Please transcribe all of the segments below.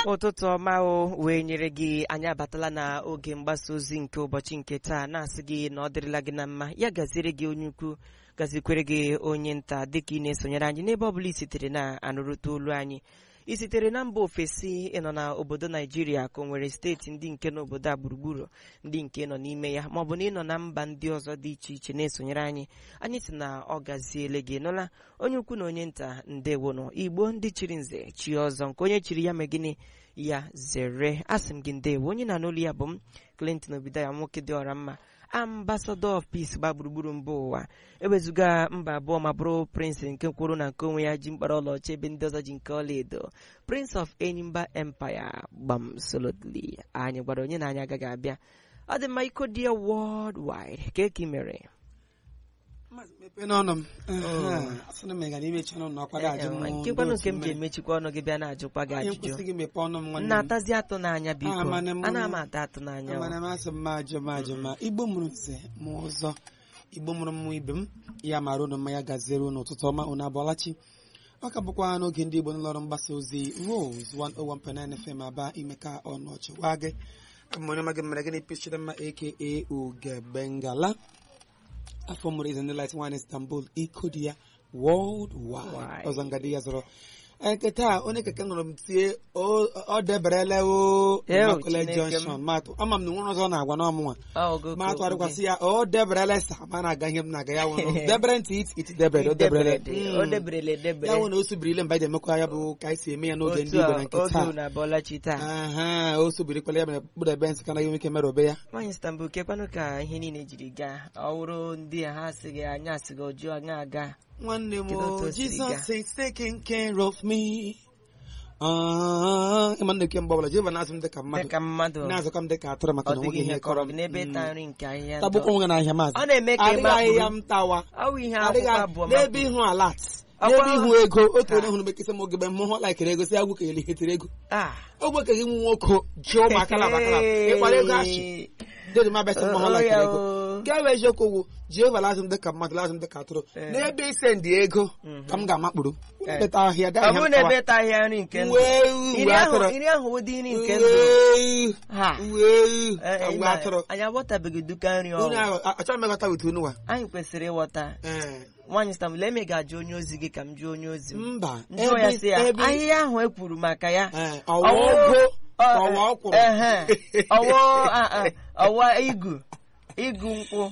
ụtụtụ ọma o wee nyere gị anyị abatala na oge mgbasa ozi nke ụbọchị nke taa na-asị gị na ọ dịrịla gị na mma ya gaziere gị onye ukwu gazikwere gị onye nta dịka ị na-esonyere anyị n'ebe ọ bụla i sitere na-anụrụta olu anyị ị sitere na mba ofesi ịnọ na obodo naijiria ka o nwere steeti ndị nke n'obodo a gburugburu ndị nke nọ n'ime ya maọbụ na ịnọ na mba ndị ọzọ dị iche iche na-esonyere anyị anyị si na ọ gaziele gị nụla onye ukwu na onye nta ndewonụ igbo ndị chiri nze chi ọzọ nke onye chiri ya megịnị ya zere asị m gị ndewo onye na n'olu ya bụ m clinton obidaya nwoke dị ọra mma ambassador of peace gba gburugburu mba ụwa ewezuga mba abụọ ma bụrụ prince nke kwuru na nke onwe ya ji mkpara ọlaọcha ebe ndị ọzọ ji nke ọlaedo prince of enyimba empire gbam solotly anyị gwara onye na anyị agaghị abịa ọ dị mma iko dị ya worldwide ka eki mere mepee n'ọnụ m asị na mega n'imechi ọnụ na ọkwado ajụ m nkekwanụ nke m ji emechikwa ọnụ gị bịa na-ajụkwa gị anyị ajụjụ kwụsị gị mepee ọnụ m nwanne m na-atazi atụ n'anya biko Ah, mana m- ana m ata atụ n'anya mana m asị m ma ajụ m ajụ ma igbo mụrụ nze ma ụzọ igbo mụrụ mmụ ibe m ya mara unu mma ya gaziere unu ụtụtụ ọma unu abụọlachi ọ ka bụkwa n'oge ndị igbo n'ụlọọrụ mgbasa ozi Rose 101.9 FM aba ime ka ọnụ ọchị waa gị abụ m onye ọma gị mere gịnị pichiri mma aka ugebengala afọ mụrụ ize ndị light one Istanbul iko dị ya world wide Wide. ọzọ ngadi ya zọrọ nke taa onye keke nụrụ m tie o- ọ deberele o Ew, Immaculate Chineke m. Junction matụ ama m na nwere ọzọ ọ na-agwa n'ọmụnwa Ọ, ogo ma ka atụgharịkwasị ya o deberele sa ma na-aga ihe m na-aga ya wụrụ debere ntị it it debere o deberele Deberede, o deberele ya edebere wụ na o subirile mgbe anyị emekwa ya bụ ka anyị si eme ya n'oge ndị otu Igbo a na nke oge taa unu abọọlachi taa aha o subirikwala ya mere kpụrụ ebe nsị ka naghị ike merobe ya nwaanyị Istanbul kekwanụ ka ihe niile jiri gaa ọ wụrụ ndị a ha asịghị anyị asịghị ọjọọ anyị aga nwanne m Kedu otu o o siri gaa? Jesus is taking care of me Ah, ịma nna eke mgbe ọbụla Jehova na-azụ m dịka mmadụ dịka mmadụ na-azụkwa m dịka atụrụ maka ọ na dịghị onweghị ihe ihe kọrọ kọrọ gị n'ebe m ịta nri nke ahịhịa ndụ. tagbukwa onwe gị n'ahịa maazị ọ na-eme ka ị adịghị ahịhịa makpụrụ m tawa ọwụ ihe adịghị akwụkwọ abụọ n'ebe makpụrụ. ihu alat Ọkwa- n'ebe ihu ego otu onye hụrụ mekesa m ogebe m hụ laikere ego si agwụ ka eli hetere ego Ah. ogbe ka gị nwe nwoke ji ụmụ akala bakala ịkwara ego achị dịrị m abịasị mma hụ Oh, laikere ya ego o. nke bụ eziokwu wụ Jehova lazụ m dịka mmadụ lazụ m dịka atụrụ Eh. n'ebe ise ndị ego ka m ga-amakpụrụ Eh. beta ahịa ọ daa bụrụ ahịa na m ebe ịta ahịhịa nri nke ndụ wee iri uwe ahụ atụrụ iri ahụ ụdị nri nke ndụ wee ha wee Eh, uwe ịma, atụrụ anyị aghọtabeghị duka nri unu ọhụụ ahụ a- achọrọ m ịghọta otu unu wa anyị kwesịrị ịghọta Eh, nwaanyị Istanbul eme ga-ajụ onye ozi gị ka m jụọ onye ozi m mba njụọ ya sị ya ebe ahịhịa ahụ e kwuru maka ya Eh, ọwa Ọwụ- ogo ọ- ọwa ọkwụrụ ehe, ọwụ a- a- ọwa igu igu nkwụ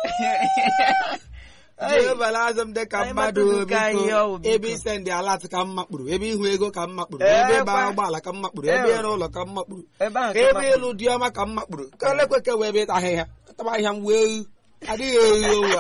Jehova lazụ m dịka Anyị mmadụ matụrụ ka biko. ihe ọ bụ, biko. ebe ise ndị alat ka m makpụrụ ebe ihu ego ka m makpụrụ Eh, ebe ịba kwa. ụgbọala ka m makpụrụ Eh. ebe ịrụ ụlọ ka m makpụrụ ebe ahụ ka ebe mmadụ- ịlụ dị ọma ka m makpụrụ ka lekwe ka wee ebe ịta ahịhịa taba ahịhịa m wee adịghị ewu owu a.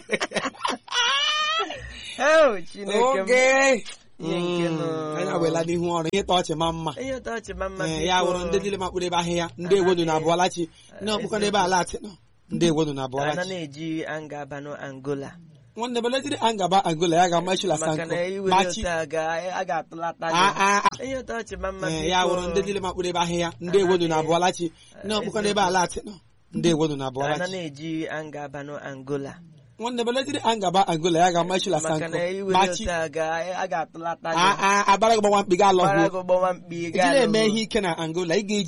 Oh, Chineke m. oge Ihe nke nọ. Mm, anyị awela n'ihu ọrụ ihe ịta ọchị ma mma ihe ụtọ ọchị ma mma Eh, ya biko. wụrụ ndị niile makpụrụ ebe ahịhịa ndị ewonu na abụọlachi ndị ọkpụkọ n'ebe alatị nọ ndị ewonu na ana abụọlachi na-eji anga abanụ Angola nwanne belejiri angaba angola ya ga-amachila maka sanko na iwere machi otu a ga- a ga-atụlata Ah, gị ah, ah. ihe ụtọ ọchị ma mma Eh, biko. ya wụrụ ndị niile makpụrụ ebe ahịhịa ndị ewonu na abụọlachi ndị ọkpụkọ n'ebe alatị nọ ndị ewonu na ana abụọlachi na-eji anga abanụ Angola nwanne belejiri angaba angola ya ga-amachila maka sanko na iwere machi otu a ga- a ga-atụlata Ah, gị ah, abara gị gbawa mkpi ga gbara alọhụ gị gbọwa mkpi ị gaa na-eme n'ụlọ. ihe ike na angola ị ga-eji